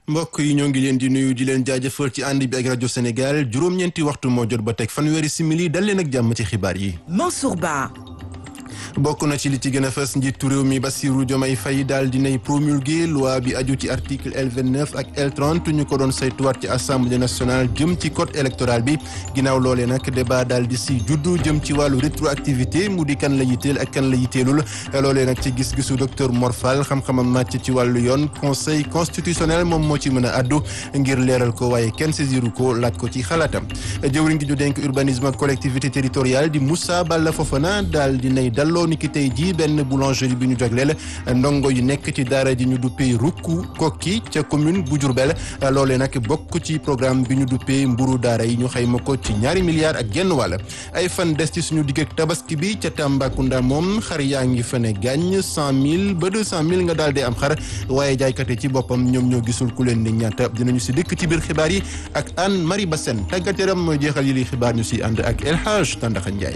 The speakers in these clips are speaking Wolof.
mbokk yi ñoo ngi leen di nuyu di leen jaajëfal ci ànd bi ak rajo Sénégal juróom-ñeenti waxtu moo jot ba teg fanweeri simili dal leen ak jàmm ci xibaar yi. Mansour Ba. bokk na ci li ci gën a fës njiitu réew mi Bassirou Diomaye Faye daal dinay promulguer loi bi aju ci article L29 ak L30 ñu ko doon saytuwaat ci assemblée nationale jëm ci code électoral bi ginnaaw loolee nag débat daal di si juddu jëm ci wàllu rétroactivité mu di kan la yitteel ak kan la yitteelul loolee nag ci gis-gisu docteur Mor Fall xam-xamam màcc ci wàllu yoon conseil constitutionnel moom moo ci mën a addu ngir leeral ko waaye kenn saisiru ko laaj ko ci xalaatam jëwriñ gi ñu denk urbanisme ak collectivité territoriale di Moussa Balla Fofana daal dinay dalloo ni ki tey jii benn boulangerie bi ñu jagleel ndongo yu nekk ci daara ji ñu duppee rukku kokki ca commune bu Diourbel loolee nag bokk ci programme bi ñu duppee mburu daara yi ñu xayma ko ci ñaari milliards ak genn wàll ay fan des ci suñu digg ak tabaski bi ca Tambacounda moom xar yaa ngi fa ne gàññ cent mille ba deux cent mille nga daal di am xar waaye jaaykate ci boppam ñoom ñoo gisul ku leen ni ñaata dinañu si dëkk ci biir xibaar yi ak Anne Marie Bassène tàggat yaram mooy jeexal yi li xibaar ñu si ànd ak El Hadj Tandaxa Ndiaye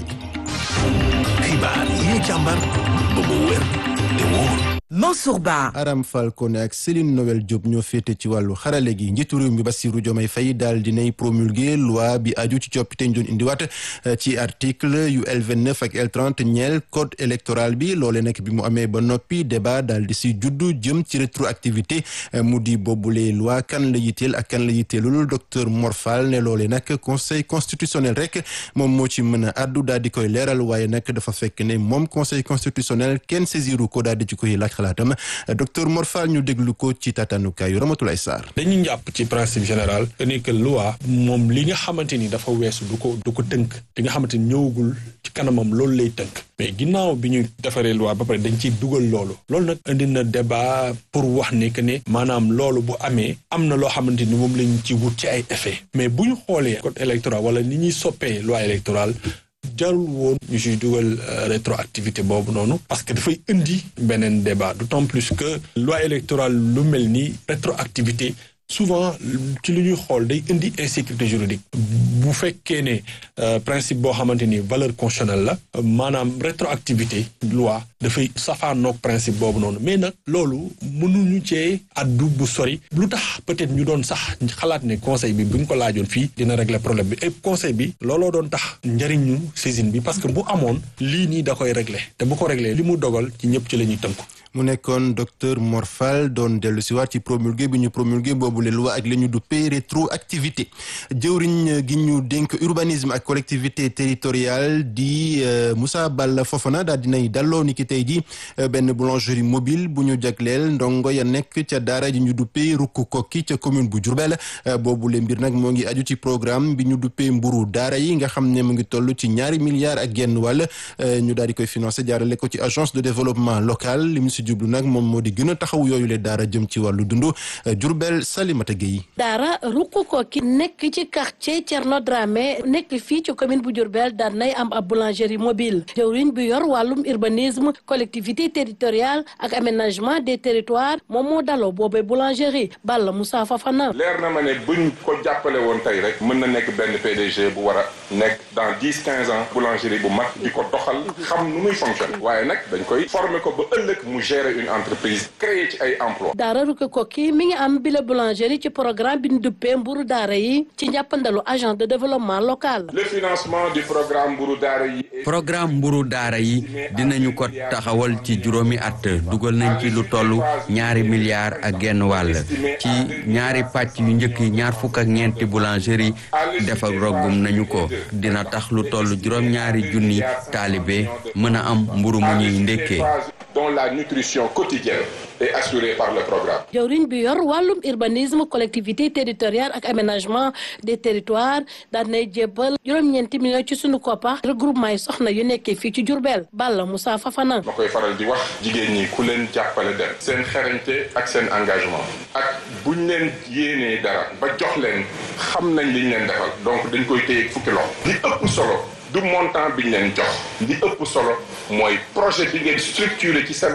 xibaar yi ñu càmbar ba mu wér te wóor Mansour Ba. Aram Falcone ak Céline Noël Diop ñoo féete ci wàllu xarale gi njiitu réew mi Bassirou Diomaye Faye daal dinay promulguer loi bi aju ci coppite ñu doon indiwaat ci article yu L29 ak L30 ñeel code électoral bi loole nag bi mu amee ba noppi débat daal di si juddu jëm ci rétroactivité mu di boobule loi kan la yitteel ak kan la yitteelul docteur Mor Fall ne loole nag conseil constitutionnel rek moom moo ci mën a addu daal di koy leeral waaye nag dafa fekk ne moom conseil constitutionnel kenn saisiru ko daal di ci koy laaj xalaatam docteur Mor Fall ñu déglu ko ci tatanukaayu Ramatoulaye Sarr dañu jàpp ci principe général que ni que loi moom li nga xamante ni dafa weesu du ko du ko tënk li nga xamante ni ñëwagul ci kanamam loolu lay tënk mais ginnaaw bi ñu defaree loi ba pare dañ ciy dugal loolu loolu nag indi na débat pour wax ne que ne maanaam loolu bu amee am na loo xamante ni moom lañ ci wut ci ay effet mais bu ñu xoolee code électoral wala ni ñuy soppee loi électorale jarul woon ñu siy dugal rétroactivité boobu noonu parce que dafay indi beneen débat d'autant plus que loi électorale lu mel ni rétroactivité souvent ci lu ñuy xool day indi insécurité juridique bu fekkee ne principe boo xamante ni valeur constitutionnelle la maanaam rétroactivité loi dafay safaanoog principe boobu noonu mais nag loolu mënuñu cee addu bu sori lu tax peut-être ñu doon sax xalaat ne conseil bi bu ñu ko laajoon fii dina régler problème bi et conseil bi looloo doon tax njëriñu saisine bi parce que bu amoon lii nii da koy régler te bu ko régler li mu dogal ci ñëpp ci la ñuy tënku mu nekkoon docteur Mor Fall doon dellu si waat ci promulgué bi ñu promulgué boobu le loi ak la ñu duppee rétroactivité jëwriñ gi ñu dénk urbanisme ak collectivité territoriale di Moussa Balla Fofana daal dinay dalloo ni ki tey ji benn boulangerie mobile bu ñu jagleel ndongo ya nekk ca daara ji ñu duppee rukku kokki ca commune bu Diourbel boobu le mbir nag moo ngi aju ci programme bi ñu duppee mburu daara yi nga xam ne mu ngi toll ci ñaari milliards ak genn wàll ñu daal di koy financé jaarale ko ci agence de développement local jublu nag moom moo di gën a taxaw yooyu le daara jëm ci wàllu dundu Jurbel Salimata Gueye daara rukku kokki nekk ci quartier Thierno Dramé nekk fii ci commune bu Diourbel daan nay am ab boulangerie mobile jëwriñ bi yor wàllum urbanisme collectivité territoriale ak aménagement des territoires moom moo daloo boobee boulangerie Balla Moussa Fafana leer na ma ne buñ ko jàppale woon tey rek mën na nekk benn PDG bu war a nekk dans dix quinze ans boulangerie bu mag di ko doxal xam nu muy fonctionner waaye nag dañ koy former ko ba ëllëg mu gérer une entreprise créer ci ay emploi daara Rukke Kokki mi ngi am bile boulangerie ci programme bi ñu duppee mburu daara yi ci njàppandalu agence de développement local le financement du programme mburu daara yi programme mburu daara yi dinañu ko taxawal ci juróomi at dugal nañ ci lu toll ñaari milliards ak genn wàll ci ñaari pàcc yu njëkk yi ñaar fukk ak ñeenti boulangerie defar roggum nañu ko dina tax lu toll juróom-ñaari junni taalibe mën a am mburu mu ñuy ndékkee dont la nutrition quotidienne est assurée par le programme. jawriñ bi yor wàllum urbanisme collectivité territoriale ak aménagement des territoires daan nay jébbal juróom-ñeenti millions ci sunu koppa regroupement yi soxna yu nekkee fii ci Diourbel Balla Moussa Fafana. ma koy faral di wax jigéen ñi ku leen jàppale dem seen xarañte ak seen engagement ak buñ leen yéenee dara ba jox leen xam nañ liñ leen defal donc dañ koy téye fukki loxo li ëpp solo. du montant bi ñu leen jox li ëpp solo mooy projet bi ngeen structuré ci seen xel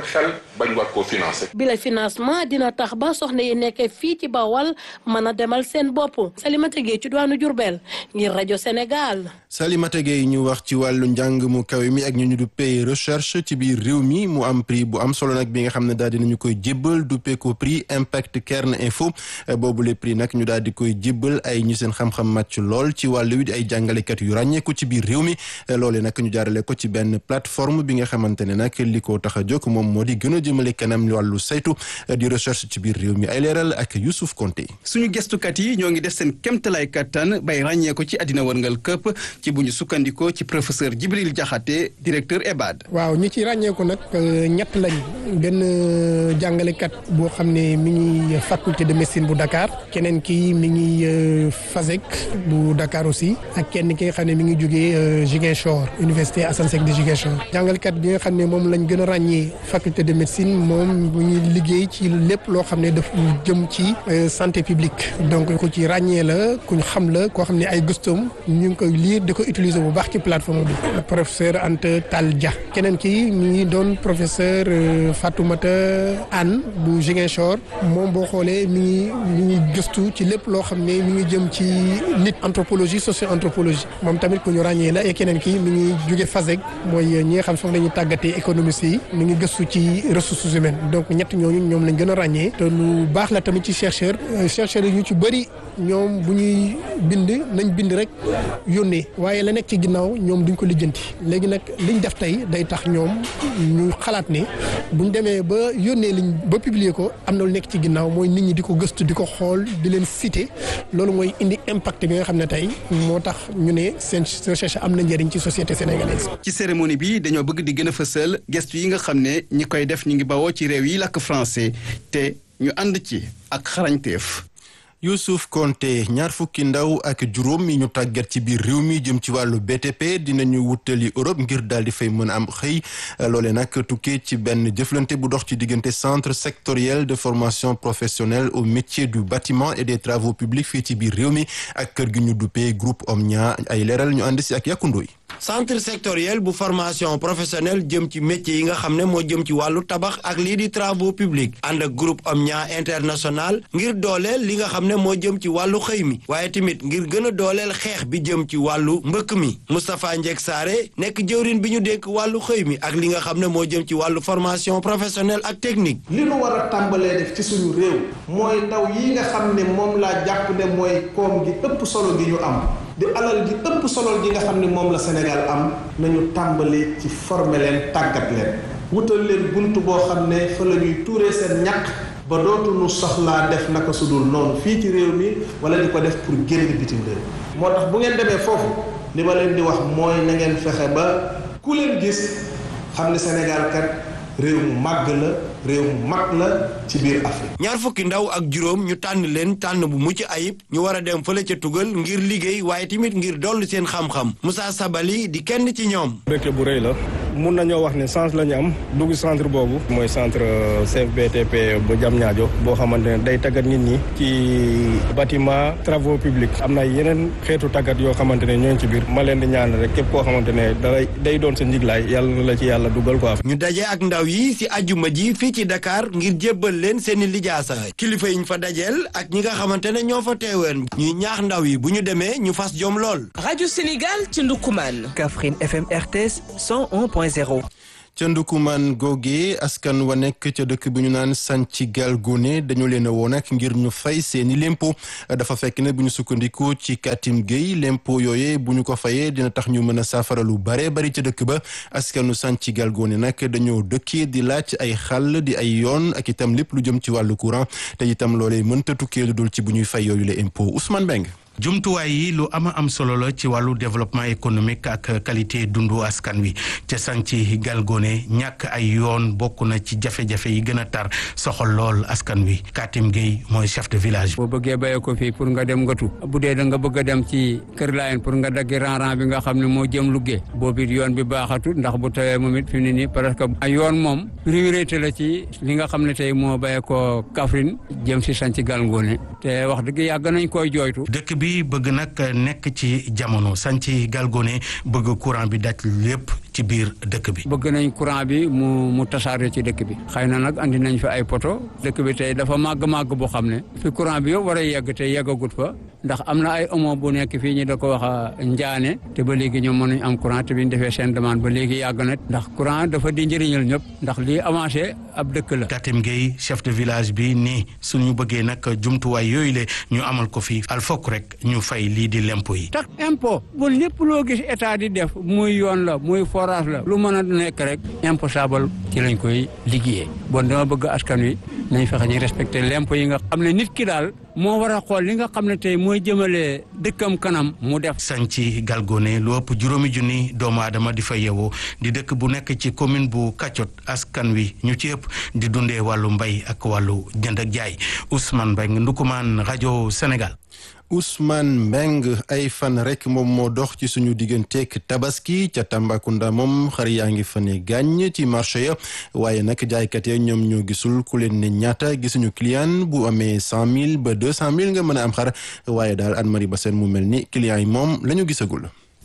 bañ war koo financer. bi la financement dina tax ba soxna yi nekkee fii ci Bawal mën a demal seen bopp Salimata Gueye ci diwaanu Diourbel ngir rajo Sénégal. Salimata Gueye ñu wax ci wàllu njàng mu kawe mi ak ñu ñu duppee recherche ci biir réew mi mu am prix bu am solo nag bi nga xam ne daal dinañu koy jébbal duppee ko prix Impact Cairn Info boobu le prix nag ñu daal di koy jébbal ay ñi seen xam-xam màcc lool ci wàllu wi di ay jàngalekat yu ràññeeku ci biir réew mi loolee nag ñu jaarale ko ci benn plateforme bi nga xamante ne nag li ko tax a jóg moom moo di gën a jëmale kanam wàllu saytu di recherche ci biir réew mi ay leeral ak Youssouf Konté. suñu gestukat yi ñoo ngi def seen kéemtalaay kattan bay ràññee ko ci àddina wërngal këpp ci bu ñu sukkandikoo ci professeur Djibril Diakhaté directeur EBAD. waaw ñi ci ràññeeku nag ñett lañ benn jàngalekat boo xam ne mi ngi faculté de médecine bu Dakar keneen ki mi ngi FASEC bu Dakar aussi ak kenn ki nga xam ne mi ngi jógee Ziguinchor université Assane Seck de Ziguinchor jàngalekat bi nga xam ne moom lañ gën a ràññee faculté de médecine moom bu ñuy liggéey ci lépp loo xam ne daf jëm ci santé publique donc ku ci ràññee la ku ñu xam la koo xam ne ay gëstoom ñu ngi koy lire di ko utiliser bu baax ci plateforme bi professeur Anta Tall Dia keneen ki mi ngi doon professeur Fatoumata Anne bu Ziguinchor moom boo xoolee mi ngi mi ngi gëstu ci lépp loo xam ne mi ngi jëm ci nit anthropologie socio anthropologie moom tamit ku ñu ràññee la et keneen ki mi ngi jóge FASEG mooy ñi nga xam foofu la ñuy tàggatee économistes yi mi ngi gëstu ci ressources humaines donc ñett ñooñu ñoom lañ gën a ràññee te lu baax la tamit ci chercheur chercheurs yi ñu ci bëri ñoom bu ñuy bind nañ bind rek yónnee waaye la nekk ci ginnaaw ñoom duñ ko lijjanti léegi nag liñ def tey day tax ñoom ñu xalaat ne buñ demee ba yónnee liñ ba publier ko am na lu nekk ci ginnaaw mooy nit ñi di ko gëstu di ko xool di leen citer loolu mooy indi impact bi nga xam ne tey moo tax ñu ne seen recherche am na njëriñ ci société sénégalaise. ci cérémonie bi dañoo bëgg di gën a fësal gestu yi nga xam ne ñi koy def ñu ngi bawoo ci réew yi làkk français te ñu ànd ci ak xarañteef. Youssouf Konté ñaar fukki ndaw ak juróom yi ñu tàggat ci biir réew mi jëm ci wàllu BTP dinañu wutali Europe ngir daal di fay mën a am xëy loole nag tukkee ci benn jëflante bu dox ci diggante centre sectoriel de formation professionnelle au métier du bâtiment et des travaux publics fii ci biir réew mi ak kër gi ñu duppee groupe Omnia ay leeral ñu ànd si ak yàkkundooy centre sectoriel bu formation professionnelle jëm ci métier yi nga xam ne moo jëm ci wàllu tabax ak lii di travaux publics ànd ak groupe Omnia international ngir dooleel li nga xam ne moo jëm ci wàllu xëy mi waaye tamit ngir gën a dooleel xeex bi jëm ci wàllu mbëkk mi Moustapha Ndiek Saare nekk jëwrin bi ñu dénk wàllu xëy mi ak li nga xam ne moo jëm ci wàllu formation professionnelle ak technique li nu war a tàmbalee def ci suñu réew mooy ndaw yi nga xam ne moom laa jàpp ne mooy koom gi ëpp solo gi ñu am di alal ji ëpp solo gi nga xam ne moom la Sénégal am nañu tàmbalee ci former leen tàggat leen wutal leen bunt boo xam ne fa la ñuy tuuree seen ñàkk ba dootuñu soxlaa def naka su dul noonu fii ci réew mi wala di ko def pour génn bitim réew moo tax bu ngeen demee foofu li ma leen di wax mooy na ngeen fexe ba ku leen gis xam ne Sénégal kat réew mu màgg la réew mu mag la ci biir Afrique. ñaar fukki ndaw ak juróom ñu tànn leen tànn bu mucc ayib ñu war a dem fële ca tugal ngir liggéey waaye tamit ngir dolli seen xam-xam Moussa Sabali di kenn ci ñoom. mbégte bu rëy la mun nañoo wax ne chance la ñu am dugg centre boobu. mooy centre CFBTP bu Diamniadio boo xamante ne day tàggat nit ñi ci bâtiment travaux publics am na yeneen xeetu tàggat yoo xamante ne ñoo ci biir ma leen di ñaan rek képp koo xamante ne day day doon sa njiglaay yàlla na la ci yàlla dugal quoi. ñu daje ak ndaw yi si ajuma ji fii ci Dakar ngir jébbal leen seeni lijaasa kilifa yi ñu fa dajeel ak ñi nga xamante ne ñoo fa teeween ñuy ñaax ndaw yi bu ñu demee ñu fas jom lool. rajo Sénégal ci Ndoukoumane. Kaffrine FM RTS 101.0. ca Ndukumaan googe askan wa nekk ca dëkk bi ñu naan Santhi Galgone dañu leen a woon ak ngir ñu fay seeni lempo dafa fekk ne bu ñu sukkandiku ci Katim Gueye lempo yooye bu ñu ko fayee dina tax ñu mën a saafara lu bare bari ca dëkk ba askanu Santhi Galgone nag dañoo dëkkee di laaj ay xàll di ay yoon ak itam lépp lu jëm ci wàllu courant te itam loolee mënta tukkee lu dul ci bu ñuy fay yooyu la impôt Ousmane Beng jumtuwaay yi lu ama am solo la ci wàllu développement économique ak qualité dundu askan wi ca Santhi Galgone ñàkk ay yoon bokk na ci jafe-jafe yi gën a tar soxal lool askan wi Katim Gueye mooy chef de village. boo bëggee béyee ko fii pour nga dem ngatu bu dee da nga bëgg a dem ci Kër Laayeen pour nga daggi ran-ran bi nga xam ne moo jëm Louga boobu it yoon bi baaxatul ndax bu tawee moom it fi mu ne nii parce que ay yoon moom priorité la ci li nga xam ne tey moo béyee ko Kaffrine jëm si Santhi Galgone te wax dëgg yàgg nañ koy jooytu. bi bëgg nag nekk ci jamono Santhi Galgone bëgg courant bi daj lépp ci biir dëkk bi. bëgg nañ courant bi mu mu tasaare ci dëkk bi xëy na nag andi nañ fi ay poto dëkk bi tey dafa màgg-màgg boo xam ne fi courant bi yëpp war a yegg te yeggagut fa ndax am na ay omo bu nekk fii ñu da ko wax njaane te ba léegi ñoom mënuñ am courant te bi ñu defee seen demande ba léegi yàgg na ndax courant dafa di njëriñal ñëpp ndax lii avancé ab dëkk la. Katim Gueye chef de village bi nii suñu bëggee nag jumtuwaay yooyu le ñu amal ko fii al fokk rek ñu fay lii di lempo yi. tax impôt bu lépp loo gis état di def muy yoon la muy forage la lu mën a nekk rek imposable ci lañ koy liggéeyee bon dama bëgg askan wi nañ fexe ñu respecté lempo yi nga xam ne nit ki daal moo war a xool li nga xam ne tey mooy jëmale dëkkam kanam mu def. sanci galgone lu ëpp juróomi junni doomu aadama di fa yeewoo di dëkk bu nekk ci commune bu Kaccot askan wi ñu ci ëpp di dundee wàllu mbay ak wàllu jënd ak jaay Ousmane Mbengue Ndukumaan rajo Sénégal. Ousmane Mbeng ay fan rek moom moo dox ci suñu digganteeg tabaski ca Tambacounda moom xar yaa ngi fa ne gàññ ci marché ya waaye nag jaaykat ya ñoom ñoo gisul ku leen ne ñaata gisuñu client bu amee cent mille ba deux cent mille nga mën a am xar waaye daal Anne Marie Bassène mu mel ni client yi moom la ñu gisagul.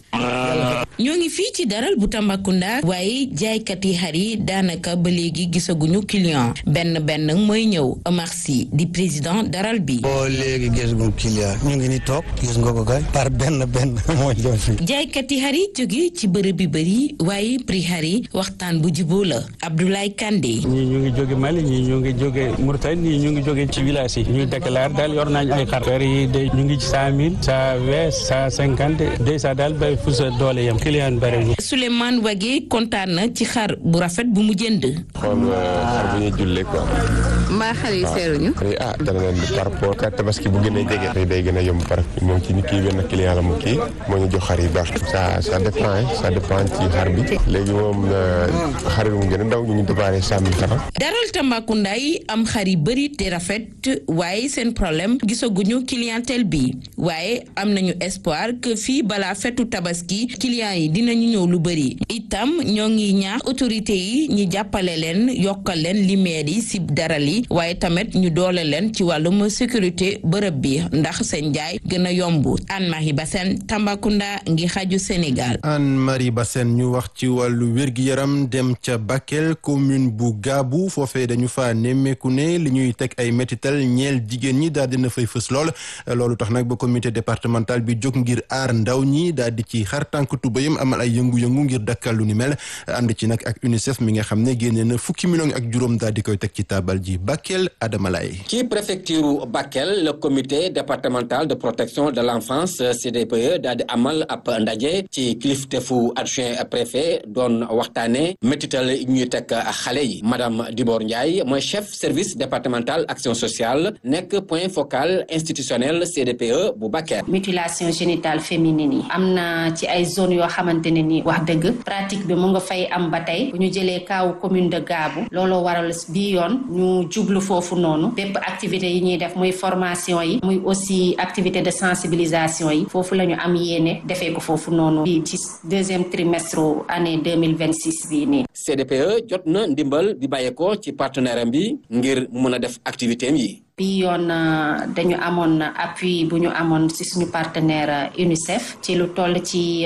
ñoo ngi fii ci daral bu Tambacounda waaye jaaykat yi xar yi daanaka ba léegi gisaguñu client benn benn mooy ñëw Omar Sy di président daral bi. boo léegi gisaguñu client ñu ngi ni toog gis nga ko kay par benn benn moo ñëw fii. jaaykat yi xar yi jóge ci bërëb bi bëri waaye prix xar yi waxtaan bu juboo la Abdoulaye Kandé. ñii ñu ngi jóge Mali ñii ñu ngi jóge Mauritanie ñii ñu ngi jóge ci village yi ñuy déclaré daal yor nañ ay xar. xar yi de ñu ngi ci cent mille cent vingt cent cinquante deux cent daal bay fu sa doole yem client bëri Souleymane Wagé kontaan na ci xar bu rafet bu mu jënd. xool xar bu ñuy jullee quoi. mbaa xar yi seeruñu. ah dana leen di par rapport ak tabaski bu gën a jege. xëy day gën a yomb par moom ci kii benn client la mu kii moo ñu jox xar yi baax. ça ça dépend ça dépend ci xar bi. léegi moom xar yi mu gën a ndaw ñu ngi déparé cent mille francs. daral Tambacounda yi am xar yi bëri te rafet waaye seen problème gisaguñu clientèle bi waaye am nañu espoir que fii balaa fetu tabaski client yi dinañu ñëw lu bëri itam ñoo ngi ñaax autorité yi ñi jàppale leen yokkal leen limeer yi si daral yi waaye tamit ñu doole leen ci wàllum sécurité bërëb bi ndax seen jaay gën a yomb Anne Marie Bassène Tambacounda ngi xaju Sénégal. Anne Marie Bassène ñu wax ci wàllu wér-gi-yaram dem ca Bakel commune bu Gaabu foofee dañu fa nemmeeku ne li ñuy teg ay métital ñeel jigéen ñi daal dina fay fës lool loolu tax nag ba comité départemental bi jóg ngir aar ndaw ñi daal di ci xar tànk tubayam amal ay yëngu-yëngu ngir dakkal lu ni mel ànd ci nag ak UNICEF mi nga xam ne génne na fukki million ak juróom daal di koy teg ci taabal ji Bakel Adama Laye ci préfecture Bakel le comité départemental de protection de l'enfance CDPE daal di amal ab ndaje ci kiliftefu adjoint préfet doon waxtaane métital ñuy teg xale yi madame Dibor Ndiaye mooy chef service départemental action sociale nekk point focal institutionnel CDPE bu Bakel mutilation génitale féminine yi am na ci ay zone yoo xamante ne ni wax dëgg pratique bi mu nga fay am ba tey bu ñu jëlee kaawu commune de Gaabu looloo waral bii yoon ñu jublu foofu noonu bépp activité yi ñuy def muy formation yi muy aussi activité de sensibilisation yi foofu la ñu am yéene defee ko foofu noonu bi ci deuxième trimestre année deux mille vingt six bii nii. CDPE jot na ndimbal bi bàyyeekoo ci partenaire am bi ngir mën a def activité am yi. bi yoon dañu amoon appui bu ñu amoon ci suñu partenaire UNICEF ci lu toll ci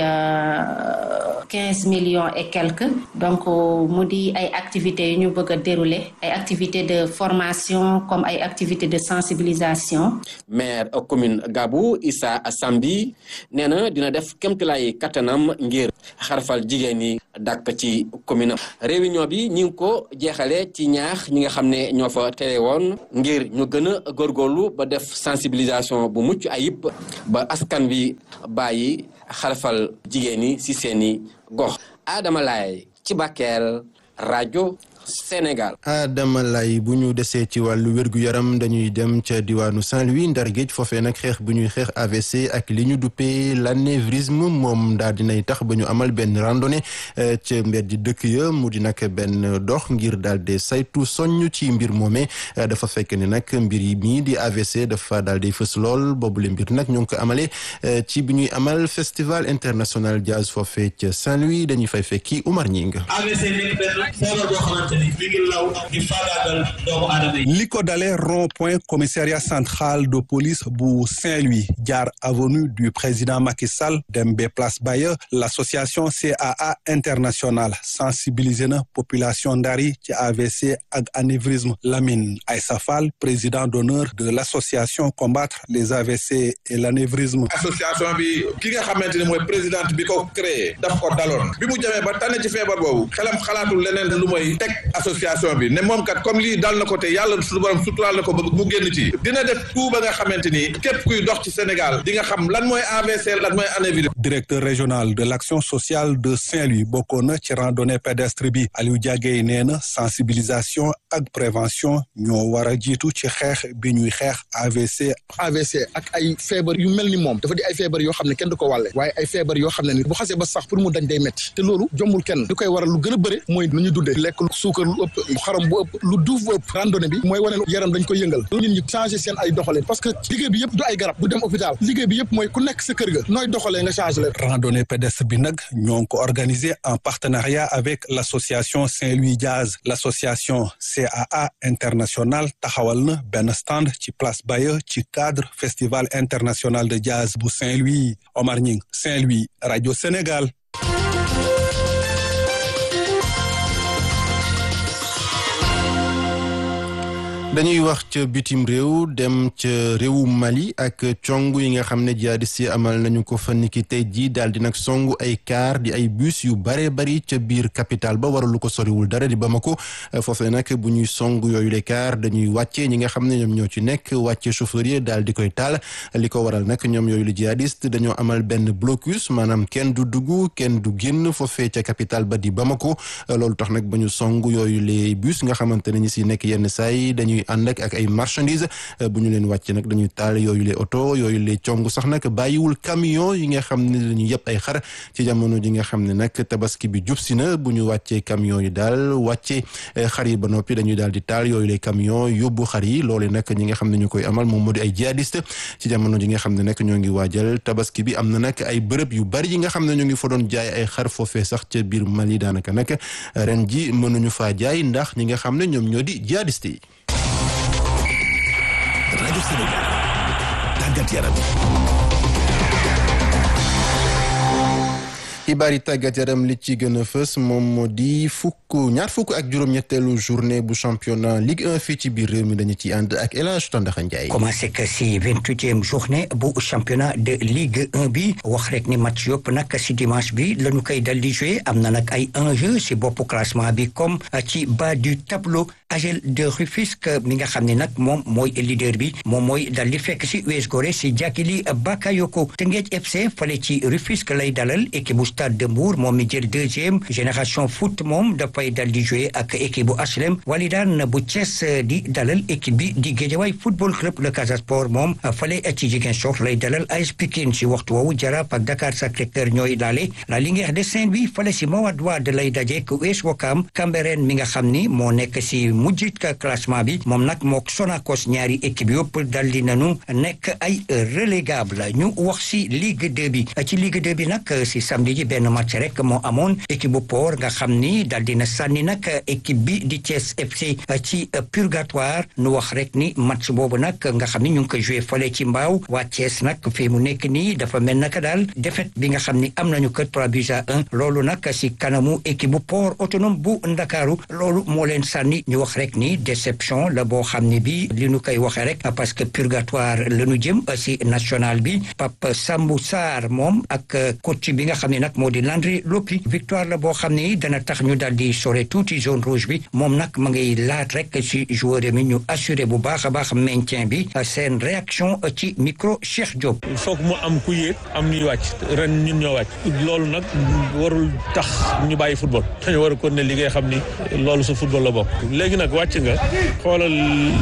quinze millions et quelques donc mu di ay activités yu ñu bëgg a dérouler ay activités de formation comme ay activités de sensibilisation. maire commune Gabou Issa Sambi nee na dina def kéemtalaay kattanam ngir xarfal jigéen ñi dàkk ci commune réunion bi ñi ngi ko jeexale ci ñaax ñi nga xam ne ñoo fa tere woon ngir ñu gën a góorgóorlu ba def sensibilisation bu mucc ayib ba askan wi bàyyi xarfal jigéen ñi ci seeni gox Adama Laye ci Bakel rajo Sénégal. Adama Lay bu ñu desee ci wàllu wér-gu-yaram dañuy dem ca diwaanu Saint-Louis ndar géej foofee nag xeex bu ñuy xeex AVC ak li ñu duppee l'anévrisme moom daal dinay tax ba ñu amal benn randonnée ca mbeddi dëkk ya mu di nag benn dox ngir daal di saytu soññ ci mbir moomee dafa fekk ne nag mbir yi mii di AVC dafa daal di fës lool boobule mbir nag ñoo ngi ko amalee ci bi ñuy amal festival international jazz foofee ca Saint-Louis dañuy fay fekki Oumar Ñing AVC nekk benn feebar boo xamante ni mi ngi law di faagaagal doomu aadama yi. li ko dalee rond point commissariat central de police bu Saint-Louis jaar avenue du président Macky Sall dem ba place Baye l'association CAA internationale sensibilisé na population ndar yi ci AVC ak anévrisme Lamine Aïssa Fall président d'honneur de l'association combattre les AVC et l'anévrisme. association bi ki nga xamante ni mooy présidente bi ko créé daf ko daloon bi mu jamee ba tànn ci feebar boobu xelam xalaatul leneen lu mooy teg association bi ne moom kat comme lii dal na ko te yàlla suñu borom suturaal na ko ba mu génn ci dina def tout ba nga xamante ni képp kuy dox ci Sénégal di nga xam lan mooy AVC lan mooy anévrisme. directeur régional de l'action sociale de Saint-Louis bokkoon na ci randonnée pédestre bi Aliou Diagué nee na sensibilisation ak prévention ñoo war a jiitu ci xeex bi ñuy xeex AVC. AVC ak ay feebar yu mel ni moom dafa di ay feebar yoo xam ne kenn du ko wàlle waaye ay feebar yoo xam ne ni bu xasee ba sax pour mu dañ day métti te loolu jombul kenn lu koy waral lu gën a bëre mooy lu ñu dundee lekk lu suukar lu ëpp xaram bu ëpp lu duuf bu ëpp randonnée bi mooy wane yaram dañ koy yëngal ñun ñi changé seen ay doxaleen parce que liggéey bi yëpp du ay garab du dem hôpital liggéey bi yëpp mooy ku nekk sa kër ga nooy doxalee nga changé leen randonnée pédestre bi nag ñoo ngi ko organisé en partenariat avec l'association Saint-Louis Jazz l'association CAA international taxawal na benn stand ci place Baye ci cadre festival international de jazz bu Saint-Louis Omar Ñing Saint-Louis Radio Sénégal dañuy wax ca bitim réew dem ca réewu Mali ak cong yi nga xam ne jihadiste yi amal nañu ko fa niki tey jii daal di nag songu ay car di ay bus yu bare bari ca biir capitale ba waralu ko soriwul dara di Bamako foofee nag bu ñuy song yooyu le car dañuy wàcce ñi nga xam ne ñoom ñoo ci nekk wàcce chauffeur yi daal di koy taal li ko waral nag ñoom yooyu le jihadiste dañoo amal benn blocus maanaam kenn du dugg kenn du génn foofee ca capitale ba di Bamako loolu tax nag ba ñu song yooyu les bus nga xamante ne ñi si nekk yenn saa yi dañuy ànd ak ak ay marchandises bu ñu leen wàcce nag dañuy taal yooyu le oto yooyu le cong sax nag bàyyiwul camion yi nga xam ne dañuy yëpp ay xar ci jamono ji nga xam ne nag tabaski bi jub si na bu ñu wàccee camion yi daal wàcce xar yi ba noppi dañuy daal di taal yooyu le camion yóbbu xar yi loole nag ñi nga xam ne ñu koy amal moom moo di ay jihadiste ci jamono ji nga xam ne nag ñoo ngi waajal tabaski bi am na nag ay bërëb yu bari yi nga xam ne ñu ngi fa doon jaay ay xar foofee sax ca biir Mali daanaka nag ren ji mënuñu faa jaay ndax ñi nga xam ne ñoom ñoo di jihadiste yi rajo Sénégal tàggat yaram xibaar yi tàggat yaram li ci gën a fës moom moo di fukk ñaar fukk ak juróom-ñetteelu journée bu championnat Ligue 1 fii ci biir réew mi dañu ci ànd ak El Hadj Tandaxa Ndiaye. commencé que si vingt-huitième journée bu championnat de Ligue 1 bi wax rek ni match yëpp nag si dimanche bi la ñu koy dal di joué am na nag ay enjeu si boppu classement bi comme ci bas du tableau AGEL de Rufisque mi nga xam ne nag moom mooy leader bi moom mooy dal di fekk si US Gorée si Jàkkili Bakayoko Teungueth FC fale ci Rufisque lay dalal équipe bu Stade de Mbour moom mi jël deuxième génération foot moom dafay dal di jouer ak équipe bu HLM Walidaan bu Thiès di dalal équipe bi di Guédiawaye football club le Casa Sport moom fale ci Ziguinchor lay dalal AS Pikine si waxtu woowu Jaraaf ak Dakar Sacré-Cœur ñooy laale la Linguère de Saint-Louis fale si Mawade Wade lay dajeek US Ouakam Cambérène mi nga xam ni moo nekk si mujjit ka classement bi moom nag mook Sonacos ñaari équipe yëpp dal di nanu nekk ay relégable ñu wax si Ligue 2 bi ci Ligue 2 bi nag si samedi ji benn match rek moo amoon équipe bu Port nga xam ni dal dina sànni nag équipe bi di Thiès FC ci purgatoire nu wax rek ni match boobu nag nga xam ni ñu ngi ko joué fale ci mbaaw waa Thiès nag fii mu nekk nii dafa mel naka daal défaite bi nga xam ni am nañu ko 3 buts à 1 loolu nag si kanamu équipe bu Port autonome bu Ndakaaru loolu moo leen sànni ñu wax rek ni déception la boo xam ne bi li ñu koy waxee rek parce que purgatoire la ñu jëm si national bi Pape Sambou Sarr moom ak coach bi nga xam ne nag moo di Landry Lopi victoire la boo xam ne dana tax ñu daal di sore tuuti zone rouge bi moom nag ma ngay laat rek si joueur mi ñu assuré bu baax a baax maintien bi seen réaction ci micro Cheikh Diop. il faut que mu am ku yéeg am ñuy wàcc ren ñun ñoo wàcc loolu nag warul tax ñu bàyyi football dañu war a continuer liggéey xam ni loolu sa football la bokk léegi nag nag wàcc nga xoolal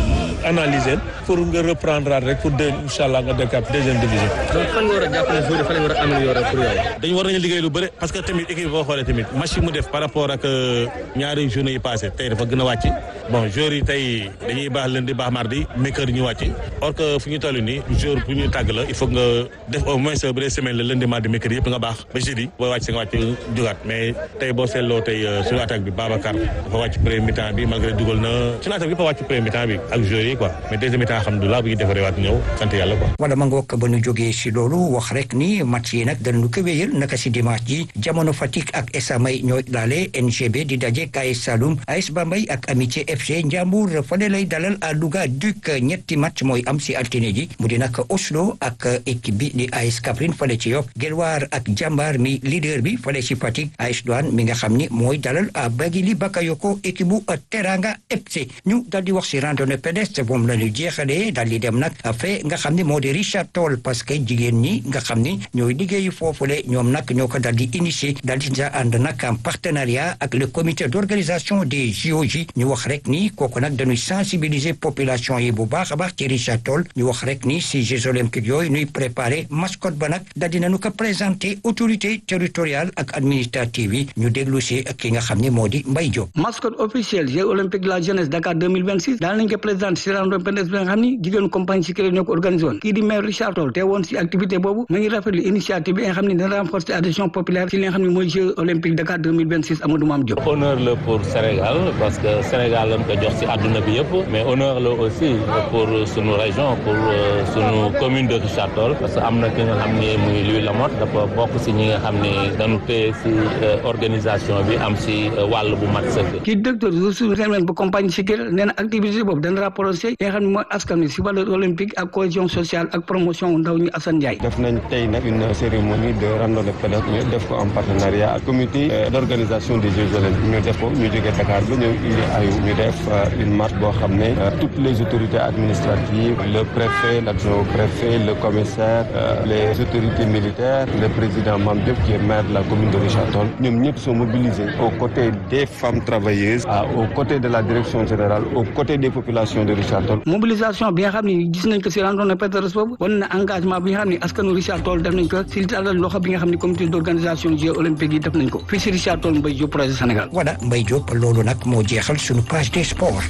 analyser pour nga reprendre rek pour deux incha allah nga dekkaat deuxième division. donc fan nga war a jàpp ne joueur fan la war a améliorer pour yow. dañu war nañu liggéey lu bëri parce que tamit équipe boo xoolee tamit match yi mu def par rapport ak ñaari journée yi passé tey dafa gën a wàcc bon joueurs yi tey dañuy baax lundi baax mardi mercredi ñu wàcc or que fu ñu toll nii joueur bu ñu tàgg la il faut nga def au moins bu dee semaine la lundi mardi mercredi yëpp nga baax ba jeudi boo wàcc nga wàcc jugaat mais tey boo seetloo tey suñu attaque bi Babacar dafa wàcc premier mi-temps bi malgré dugal na suñu attaque bi dafa wàcc premier mi-temps bi ak joueurs yi quoi mais deuxième mi-temps alhamdulilah bu ñu defaree waat ñëw sant yàlla quoi. wala ma ngoog ba nu jógee si loolu wax rek ni match yi nag danañu ko wéyal naka si dimanche ji jamono Fatick ak Esamay ñooy laale NGB di daje KS Saloum AS Bambey ak Amitié FC Ndiambour fale lay dalal à Louga Duc ñetti match mooy am si altine ji mu di nag Oslo ak équipe bi di AS Kaffrine fale ci Yoff Guelwaar ak Jambar mi leader bi fale si Fatick AS Douane mi nga xam ni mooy dalal à Bagili Bakayoko équipe bu Teranga FC ñu dal di wax si randonnée pédestre moom la ñu jeexalee dal di dem nag fe nga xam ni moo di Richard Toll parce que jigéen ñi nga xam ni ñooy liggéeyu foofule ñoom nag ñoo ko dal di initier dal di ànd nag en partenariat ak le comité d'organisation des JOJ ñu wax rek ni kooku nag dañuy sensibiliser population yi bu baax a baax ci Richard Toll ñu wax rek ni si Jeux olympiques yooyu ñuy préparer mascotte ba nag dal di nañu ko présenter autorité territoriale ak administrative yi ñu déglu si ki nga xam ni moo di Mbaye Diop. mascotte officielle Jeux olympiques de la jeunesse Dakar 2026 daal nañ ko présenter si randonnée pédestre bi nga xam ni jigéenu compagnie si ñoo ko organisé woon kii di maire Richard Toll te woon si activité boobu ma ngi rafetlu initiative bi nga xam ne dana renforcer adhésion populaire ci li nga xam ne mooy Jeux olympiques Dakar 2026 Amadou Mame Diop. honneur la pour Sénégal parce que Sénégal lañ ko jox ci àdduna bi yëpp mais honneur la aussi pour sunu région pour sunu commune de Richard Toll parce que am na ki nga xam ne muy Louis Lamotte dafa bokk ci ñi nga xam ne dañu téye ci organisation bi am ci wàll bu mat sëkk. kii directeur ressources humaines bu compagnie Sikir nee na activité boobu dana rapproché li nga xam ne mooy askan wi ci valeur olympique ak cohésion sociale ak promotion ndaw ñi Assane Ndiaye. def nañ tey nag une cérémonie de randonnée pédestre ñu def ko en partenariat ak comité d'organisation des Jeux olympiques ñu def ko ñu jógee Dakar ba ñëw indi ayu ñu def une marche boo xam ne toutes les autorités administratives le préfet l'adjoint au préfet le commissaire les autorités militaires le président Mame Diop qui est maire de la commune de Richard Toll ñoom ñëpp sont mobilisés aux côtés des femmes travailleuses aux côtés de la direction générale aux côtés des populations de Richard Toll. mobilisation bi nga xam ne gis nañ ko si randonnée pédestre boobu wan na engagement bi nga xam ne askanu Richard Toll def nañ ko si tàllal loxo bi nga xam ne comité d'organisation Jeux olympiques yi def nañ ko fii si Richard Toll Mbaye Diop projet Sénégal. voilà Mbaye Diop loolu nag moo jeexal sunu page des sports.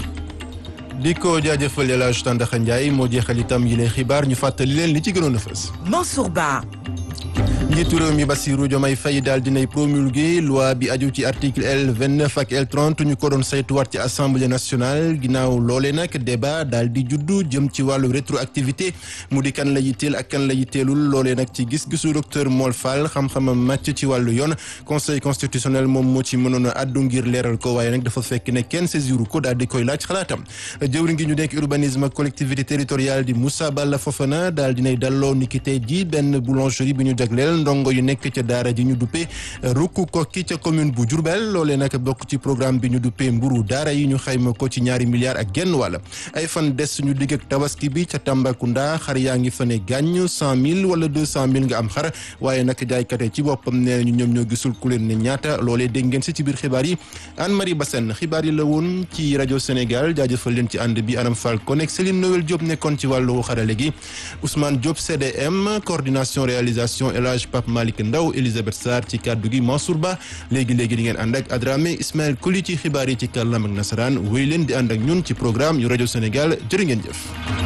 di ko jaajëfal El Hadj Tandaxa Ndiaye moo jeexal itam yi lay xibaar ñu fàttali leen li ci gënoon a fës. Mansour Ba. njiitu réew mi Bassirou Diomaye Faye daal dinay promulgué loi bi aju ci article L 29 ak L 30 ñu ko doon saytuwaat ci assemblée nationale ginnaaw loolee nag débat daal di juddu jëm ci wàllu rétroactivité mu di kan la yitteel ak kan la yitteelul loolee nag ci gis-gisu docteur Mol Fall xam-xamam màcc ci wàllu yoon conseil constitutionnel moom moo ci mënoon a addu ngir leeral ko waaye nag dafa fekk ne kenn saisiru ko daal di koy laaj xalaatam jëwri ngi ñu nekk urbanisme ak collectivité territoriale di Moussa Balla Fofana daal dinay dalloo niki tey ji benn boulangerie bi ñu jagleel ndongo yu nekk ca daara ji ñu duppee rukku kokki ca commune bu Diourbel loolee nag bokk ci programme bi ñu duppee mburu daara yi ñu xayma ko ci ñaari milliards ak genn wàll ay fan des suñu digg ak tabaski bi ca Tambacounda xar yaa ngi fa ne gàññ cent mille wala deux cent mille nga am xar waaye nag jaaykate ci boppam nee nañu ñoom ñoo gisul ku leen ne ñaata loolee dégg ngeen si ci biir xibaar yi Anne Marie Bassène xibaar yi la woon ci rajo Sénégal jaajëfal leen ci ànd bi Anam Fall Konek Céline Noël Diop nekkoon ci wàllu xarale gi Ousmane Diop CDM coordination réalisation El Hadj Pape Malick Ndaw Elisabeth Sarr ci kàddu gi Mansour Ba léegi-léegi di ngeen ànd ak Adramé Ismaël Koli ci xibaar yi ci kàllaam ak nasaraan wéy leen di ànd ak ñun ci programme yu rajo Sénégal jërë ngeen jëf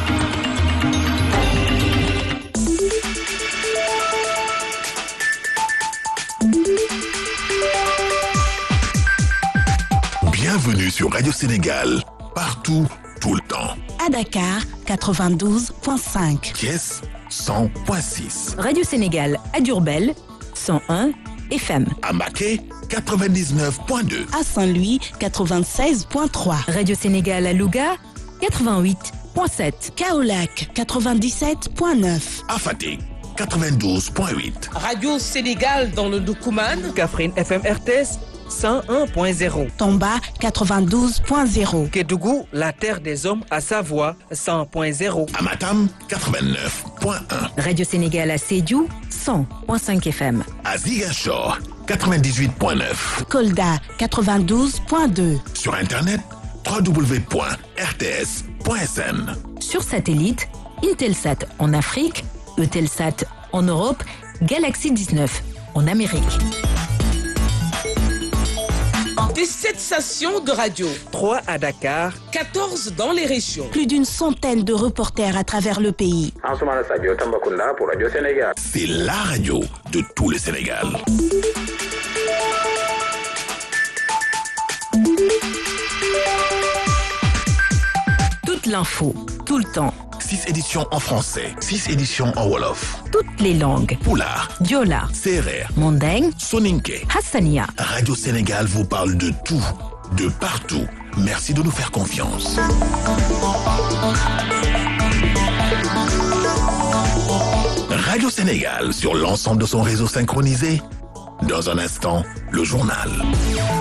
Bienvenue sur Radio Sénégal, partout, tout le temps. À Dakar, 92.5. Thiès, 100.6. Radio Sénégal à Diourbel, 101 FM. À Maquet, 99.2. À Saint-Louis, 96.3. Radio Sénégal à Louga, 88.7. Kaolac, 97.9. À Fatick, 92.8. Radio Sénégal dans le Doukouman. Kaffrine FM RTS. 101.0. Tomba 92.0. Kédougou, la terre des hommes à Savoie 100.0. Amatam 89.1. Radio Sénégal à Sédiou 100.5 FM. À Ziguinchor 98.9. Kolda 92.2. Sur internet www.rts.sn. Sur satellite, Intelsat en Afrique, Eutelsat en Europe, Galaxy 19 en Amérique. Des 7 stations de radio, 3 à Dakar, 14 dans les régions. Plus d'une centaine de reporters à travers le pays. Ansoumana Sadio Tambacounda pour Radio Sénégal. C'est la radio de tout le Sénégal. Toute l'info, tout le temps. 6 éditions en français, 6 éditions en Wolof. Toutes les langues. Poulard, Diola, Serer, Mandeng, Soninke. Hassania. Radio Sénégal vous parle de tout, de partout. Merci de nous faire confiance. Radio Sénégal sur l'ensemble de son réseau synchronisé. Dans un instant, le journal.